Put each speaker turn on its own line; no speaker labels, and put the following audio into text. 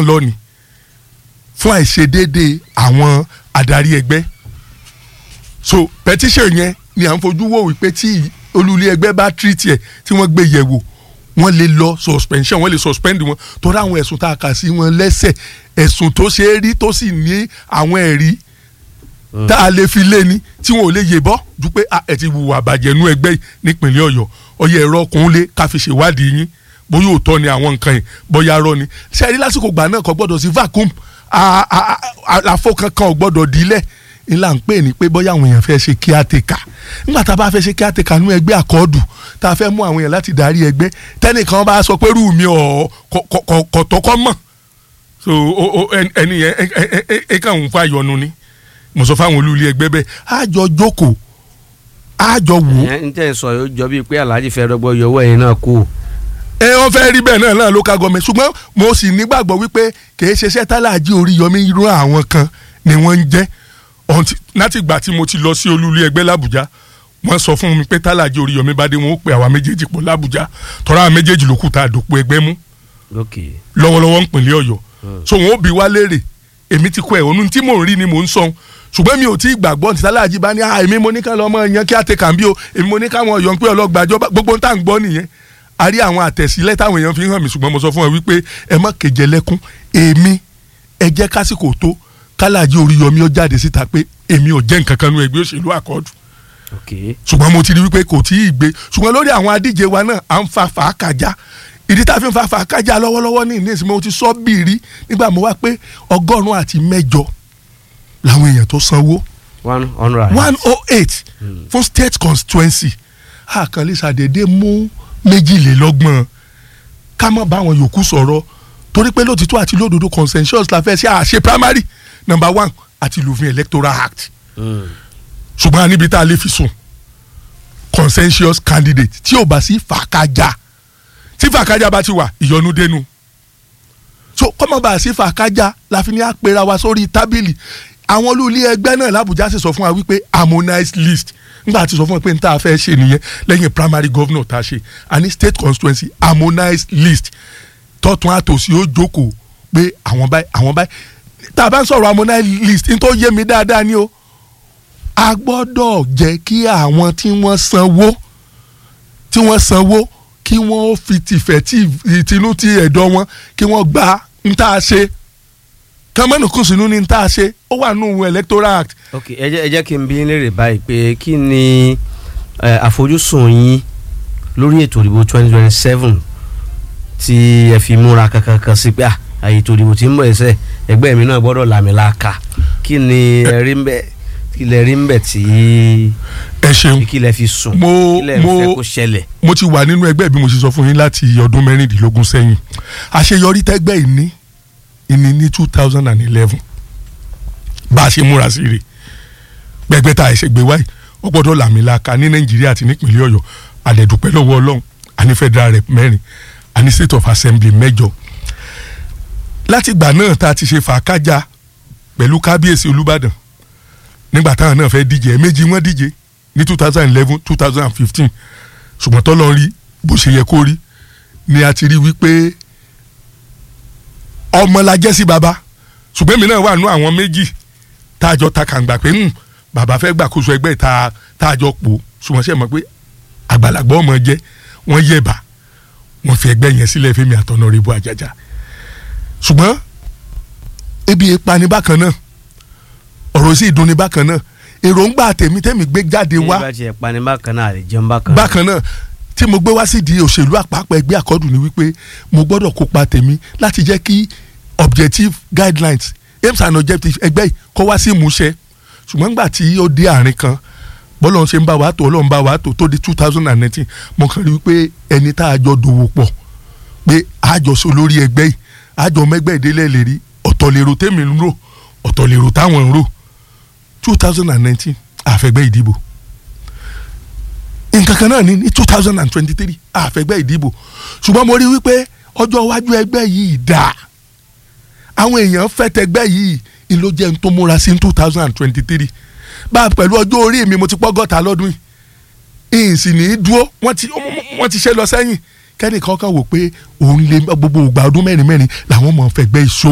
lọ́ni fún àìṣedéédé àwọn adarí ẹgbẹ́ so petition yẹn ni à ń fojú wò wípé tí olùlé ẹgbẹ́ bá treat ẹ̀ tí wọ́n gbé yẹ̀wò wọ́n lè lọ suspension wọ́n lè suspend wọn torí àwọn ẹ̀sùn tá a kà sí wọn lẹ́sẹ̀ ẹ̀sùn tó ṣe é rí tó sì ní àwọn ẹ̀rí tá a lè fi lé ní tí wọn ò lè yè bọ́ ju pé ah, ẹ ti hùwà bàjẹ́ nú ẹgbẹ́ yìí nípínlẹ̀ ọ̀yọ́ ọyẹ ẹ̀rọ ọkùnrin lé ká fi ṣèwádìí yín bóyá òótọ́ ni àwọn nǹkan yìí bóyá rọ́ ni ṣe rí lásìkò gbà náà kò gbọ́dọ̀ sí vacuum a- a- a- àlàfo kankan ò gbọ́dọ̀ dílẹ̀ ńlá ń pè ní pé bóyá àwọn èèyàn fẹ́ ṣe kíátẹ́kà nígbà tá a bá fẹ́ ṣe kíátẹ́kà nú ẹgbẹ́ àkọọ́dù tá a fẹ́ mú àwọn èèyàn láti darí ẹgbẹ́ tẹ́nìkan bá sọ pé rú mi ọ̀ kọ̀tọ́kọ́ mọ̀ so o- o- ẹn- ẹni yẹn ẹ- ẹ- ẹ- ẹ kàn ń fa ìyọnu ni mo sọ fáwọn olùlé ẹgbẹ́ bẹ́ẹ̀ á jọ jókòó á jọ wò ó
ẹ ń tẹ̀ sọ yóò jọ bíi pé alhaji fẹ́ dọ́gbọ́ yọwọ́ ẹ̀yin náà kú.
ẹ wọ́n fẹ́ rí bẹ́ẹ̀ náà náà local government ṣùgbọ́n mo sì nígbàgbọ́ wípé kì í ṣe iṣẹ́ tálàjì Oríyọmí irú àwọn kan ni wọ́n ń jẹ́ Until- láti ìgbà tí mo ti lọ sí olúlé ẹgbẹ́ làbújá wọ́n sọ fún mi pé tálàjì Oríyọmí bá dé wọn ó pe àwa méjèèjì pọ̀ làbújá tọ́ra àwọn méjèèjì ló kù tá a dòpò ẹgbẹ́ mú
ok
lọ́wọ́lọ́wọ́ ń pínlẹ̀ ọ̀yọ́ so wọn ó bi wá léèrè èmi ti kọ ẹ̀ òun tí mò ń rí ni mò ń sọ ṣùgbọ́n mi ò tí ì gbàgbọ́ ní sálàjì bá ní à èmi mo ní ká lọ́mọ yan kí á tẹ kàn bí o èmi mo ní káwọn ọ̀yọ́ ń pé ọlọ́gbàjọ́ gbogbo ń tà ń gbọ́ nìyẹn a rí àwọn àtẹ̀sílẹ̀ táwọn èèyàn fi hàn mí ṣùgbọ́n mo sọ fún wọn wípé ẹ má kejì ẹlẹ́kún èmi ẹ jẹ́ kásìkò tó kálàjì Oríyọmí ó jáde síta pé èmi ò jẹ́ nǹkan kan nú ẹgbẹ́ òṣèlú àkọ́dù
ok
ṣùgbọ́n mo ti rí wípé kò tí ì gbé ṣùgbọ́n lórí àwọn adíje wa náà à ń fa fàákàjá ìdí tá a fi ń fa fàákàjá lọ́wọ́lọ́wọ́ ní ìní ìsinmi mo ti sọ bìrì nígbà mo wá pé ọgọ́rùn-ún àti mẹ́jọ làwọn èèyàn tó sanwó
one hundred.
one oh eight fún state constituency àkànlé ṣàdédé mú méjìlélọ́gbọ̀n ká má bá àwọn yòókù sọ̀rọ̀ torí pé lótìtọ́ àti lódodo consensus la fẹ́ ṣe àṣe primary number one àti lòfin electoral act ṣùgbọ́n a níbi tá a lè fi sùn consensus candidate tí ò bá sí fàákájà tí fàákájà bá ti wà ìyọnu dénú so kọ́mọ̀ bá a sí fàákájà la fi ní àpèrà wa sórí tábìlì àwọn olùlé ẹgbẹ́ náà làbújá sì sọ fún wa wípé harmonized list nígbà tí sọ fún wa pé n tá a fẹ́ ṣe nìyẹn lẹ́yìn primary governor tá a ṣe a ní state constituency harmonized list tọ́tún àtòsí ó jókòó pé àwọn báyìí àwọn báyìí tá a bá ń sọ̀rọ̀ harmonized list n tó yé mi dáadáa ni o a gbọ́dọ̀ jẹ́ kí àwọn tí wọ́n sanwó tí wọ́n sanwó kí wọ́n ó fi tìfẹ́ tí ìtinú ti ẹ̀dọ̀ wọn kí wọ́n gba ń tá a ṣe kọ́mọ́nù kù sínú ní ń tá a ṣe ó wà nù electoral act
ok ẹ jẹ́ ẹ jẹ́ kí n bí yín léèrè báyìí pé kí ni ẹ, àfojúsùn yín lórí ètò ìdìbò twenty twenty seven tí ẹ fi múra kankan sí pé à àyè ètò ìdìbò tí ń bọ̀ ẹsẹ̀ ẹgbẹ́ mi náà gbọ́dọ̀ làmìlaka kí ni ẹ rí ń bẹ̀ kí lẹ rí ń bẹ̀ tí
ẹ ṣeun
kí lẹ fi sùn
Mo-
kí lẹ
mo-
fẹ́ kó ṣẹlẹ̀.
mo ti wà nínú ẹgbẹ́ bí mo ṣe sọ fún yín láti ọdún mẹ́rìndínlógún sẹ́yìn àṣeyọrí tẹ́gbẹ́ ìní ìní ní two thousand and eleven bá a ṣe múra sí rè gbẹgbẹ́ tá a ṣe gbé wáyé ó gbọ́dọ̀ làmìlaka ní nàìjíríà àti nípínlẹ̀ ọ̀yọ́ àdẹ̀dùpẹ́ lọ́wọ́ ọlọ́run àní federal rep mẹ́rin àní state of assembly mẹ́jọ láti ìgbà náà tá a ti ṣe fàákájà pẹ̀lú kábíyèsí olúbàdàn nígbà táwọn náà fẹ́ díje ẹ̀ẹ̀mejì wọ́n díje ní two thousand eleven two thousand fifteen ṣùgbọ́n tọ́lọ́ rí bó ṣe yẹ kó rí ni a ti rí wípé ọmọ la jẹ́ sí baba ṣùgbọ́n èmi náà wà nú àwọn méjì tá a jọ ta kàǹgbà pé "Hmm, bàbá fẹ́ gbàkóso ẹgbẹ́ tá tá a jọ pò ṣùgbọ́n ṣe mọ̀ pé àgbàlagbà ọmọ jẹ́ wọ́n yẹ̀bà wọ́n fi ẹgbẹ́ yẹn sílẹ̀ fẹ́mi àtọ̀nà rìbọ àjàjà ṣùgbọ́n ebi ìpani bákan náà ọ̀rọ̀ sì dùn ní bákan náà èròǹgbà tèmi tèmi gbé jáde
bí
wá
bá tiẹ̀ pani bákan náà àlè jẹun bákan náà.
bákan náà tí mo gbé wá sí di òṣèlú àpapọ̀ ẹgbẹ́ àkọ́dù ni wípé mo gbọ́dọ̀ kópa tèmi láti jẹ́ kí objective guidelines aims and objectives ẹgbẹ́ yìí kó wá sí ìmúṣẹ ṣùgbọ́n nígbà tí ó dé àárín kan bọ́lọ́run ṣe ń bá wa tó ọlọ́run bá wa tó tó di two thousand and nineteen mo kàn rí wípé ẹni tá a jọ dòwò pọ̀ pé àjọṣe olórí ẹgbẹ́ yìí àjọ mẹ́gbẹ́ ìdílé lè rí ọ̀tọ̀ lèrò tèmi ń rò ọ̀tọ̀ lèrò táwọn ń rò two thousand and nineteen àfẹ́gbẹ́ ìdìbò nǹkan kan náà ní ní two thousand and twenty-three àfẹ́gbẹ́ ìdìbò ṣùgbọ́n mo rí wípé ọjọ́ iwájú ẹgbẹ́ yìí dà àwọn èèyàn fẹ́ tẹgbẹ́ yìí ni ló jẹ́ n tó múra sí two thousand and twenty-three bá a pẹ̀lú ọjọ́ orí mi mo ti pọ́gọ́ta lọ́dún yìí ìyìn sì ní í dúró wọ́n ti wọ́n ti ṣe lọ sẹ́yìn kẹ́nìkan kan wò pé òun lè gbogbo ògbà ọdún mẹ́rin mẹ́rin làwọn mọ̀ fẹ́gbẹ́ ìṣó